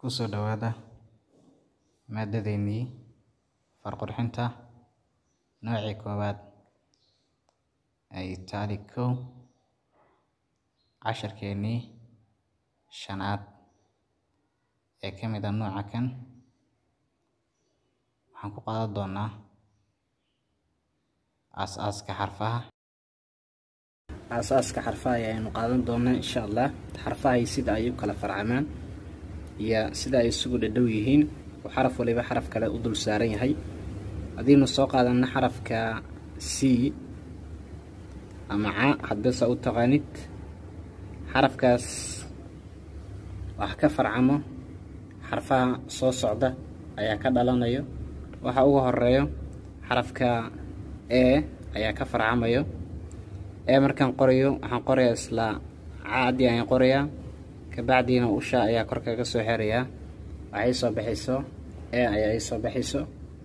Kusoo dhawaada maadadeenii far qurxinta noocii koowaad ee Itaali kow casharkeenii shanaad ee ka mid ah nooca kan waxaan ku qaadan doonaa aas-aaska xarfaha aas-aaska xarfaha ayaanu qaadan doonaa insha allah xarfaha iyo sida ay u kala farcamaan iyo sida ay isugu dhadhow yihiin oo xaraf waliba xaraf kale u dul saaran yahay haddiinu soo qaadana xarafka c ama ca hadbesa u taqaanid xarafkaas wax ka farcamo xarfaha soo socda ayaa ka dhalanayo waxa ugu horeeyo xarafka e ayaa ka farcamayo e markaan qorayo waxaan qorayaa isla caadii ayaan qorayaa kabacdiina usha ayaa kor kaga soo xerayaa waxay soo baxayso e ayaa ii soo baxayso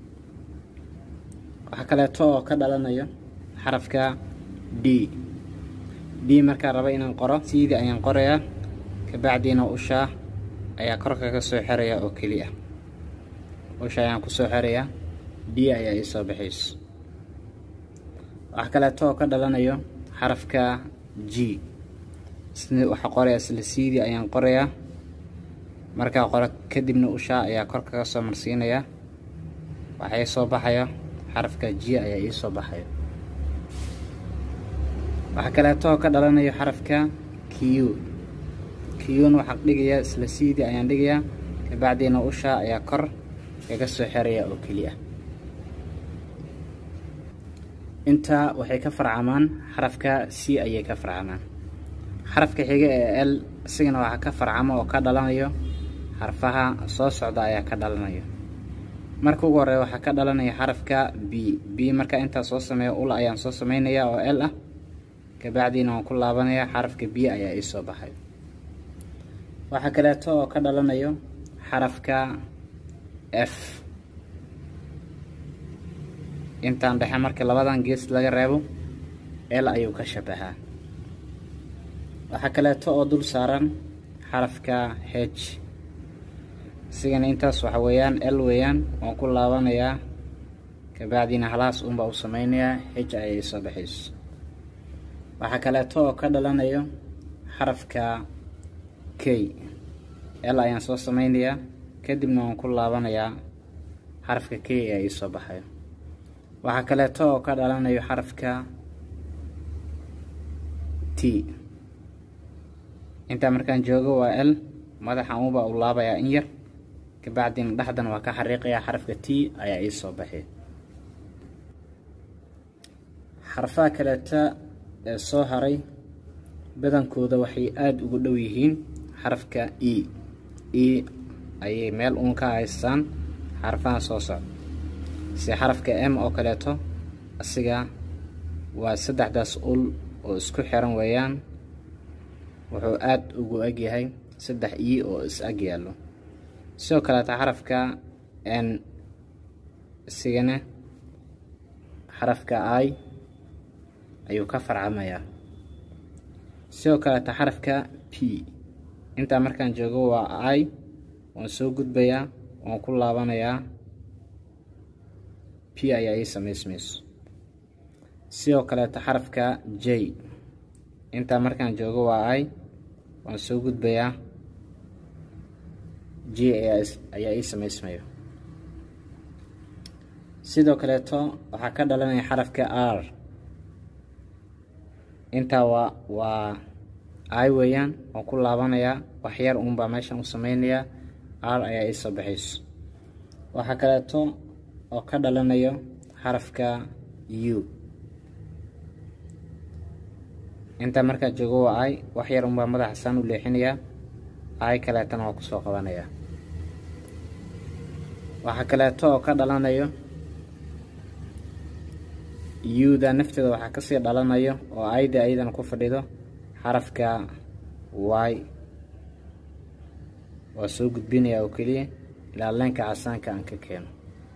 waxaa kaleeto oo ka dhalanayo xarafka d d markaan raba inaan qoro siidii ayaan qorayaa kabacdiina usha ayaa kor kaga soo xerayaa oo keliya usha ayaan ku soo xerayaa d ayaa ii soo baxayso waxaa kaleeto oo ka dhalanayo xarafka g waxaa qorayaa isla siidii ayaan qorayaa markaa qoro kadibna ushaa ayaa kor kaga soo marsiinayaa waxay soo baxayo xarafka g ayaa ii soo baxayo waxaa kaleeto oo ka dhalanayo xarafka q qna waxaa dhigayaa isla siidii ayaan dhigayaa kabacdiina ushaa ayaa kor kaga soo xerayaa oo keliya intaa waxay ka farcamaan xarafka c ayay ka farcamaan xarafka xiga ee l isigana waxaa ka farcamo oo ka dhalanayo xarfaha soo socda ayaa ka dhalanayo marka ugu horeeya waxaa ka dhalanaya xarafka b b markaa intaa soo sameeya ul ayaan soo sameynaya oo l ah kabacdiina waan ku laabanaya xarafka b ayaa ii soo baxay waxaa kaleeto oo ka dhalanayo xarafka f intaan dhexe marka labadan gees laga reebo l ayuu ka shabahaa waxaa kaleeto oo dul saaran xarafka h isigana intaas waxa weeyaan l weeyaan waan ku laabanayaa kabacdiina halaas unbaa u sameynayaa h ayay soo baxayso waxaa kaleeto oo ka dhalanayo xarafka k l ayaan soo sameynayaa kadibna waan ku laabanayaa xarafka k ee ii soo baxayo waxaa kaleeto oo ka dhalanayo xarafka t intaa markaan joogo waa l madaxan unbaa u laabayaa in yar kabacdiina dhexdan waa ka xariiqayaa xarafka t ayaa ii soo baxay xarfaha kaleeta ee soo haray badankooda waxay aada ugu dhow yihiin xarafka e e ayay meel uun ka haystaan xarfahan soo socda si xarafka m oo kaleeto asiga waa saddexdaas ul oo isku xiran weeyaan wuxuu aada ugu egyahay saddex i oo is ag yaallo sidoo kaleeta xarafka n isigana xarafka i ayuu ka farcamayaa sidoo kaleeta xarafka p intaa markaan joogo waa i waan soo gudbayaa waan ku laabanayaa p ayaa ii samaysmayso sidoo kaleeta xarafka j intaa markaan joogo waa i waan soo gudbayaa j ayaa ii samaysmayo sidoo kaleeto waxaa ka dhalanaya xarafka r intaa waa waa i weeyaan waan ku laabanayaa waxyar uunbaa meeshan u sameynayaa r ayaa ii soo baxayso waxaa kaleeto oo ka dhalanayo xarafka u intaa markaa joogo waa i wax yar unbaa madaxa saan u leexinayaa i kaleetana waa kusoo qabanayaa waxaa kaleeto oo ka dhalanayo u-da nafteeda waxaa kasii dhalanayo oo ida ayadana ku fadhido xarafka y waa soo gudbinayaa oo keliya ilaa leenka casaanka aan ka keeno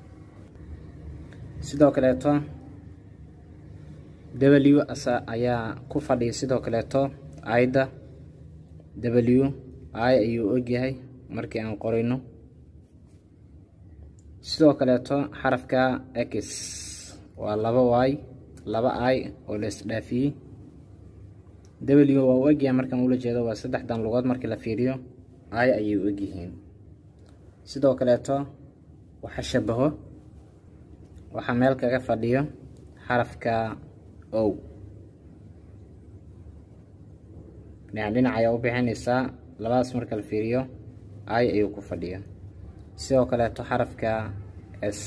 sidoo kaleeto w ayaa ku fadhiya sidoo kaleeto ida w i ayuu ogyahay markii aan qorayno sidoo kaleeto xarafka x waa laba y laba i oo la isdhaafiyey w waa u egyahay markaan ula jeedo waa saddexdan lugood markii la fiiriyo i ayay u egyihiin sidoo kaleeto waxa shabaho waxaa meel kaga fadhiyo xarafka o dhinac dhinac ayaa u bixinaysaa labadaas marka la fiiriyo i ayuu ku fadhiya sidoo kaleeto xarafka s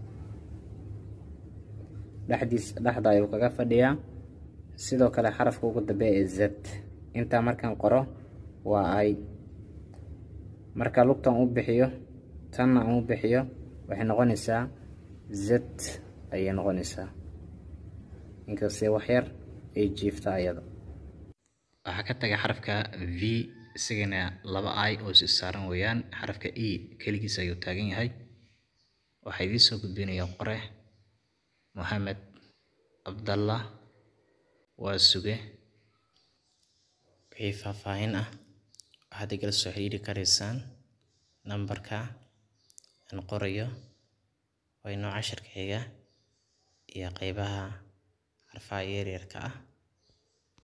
dhexdiis dhexda ayuu kaga fadhiyaa sidoo kale xarafka ugu dambeeya ee z intaa markaan qoro waa i marka lugtan u bixiyo tanna aan u bixiyo waxay noqonaysaa z ayay noqonaysaa inkastee waxyar ay jiifta ayada waxaa ka taga xarafka v isagana laba i oo is saaran weeyaan xarafka e keligiis ayuu taagan yahay waxaa idiin soo gudbinaya qore moxamed cabdallah waa suge wixii faahfaahin ah waxaad igala soo xiriiri karaysaan nambarka aan qorayo waa inoo casharka xiga iyo qeybaha xarfaha yaryarka ah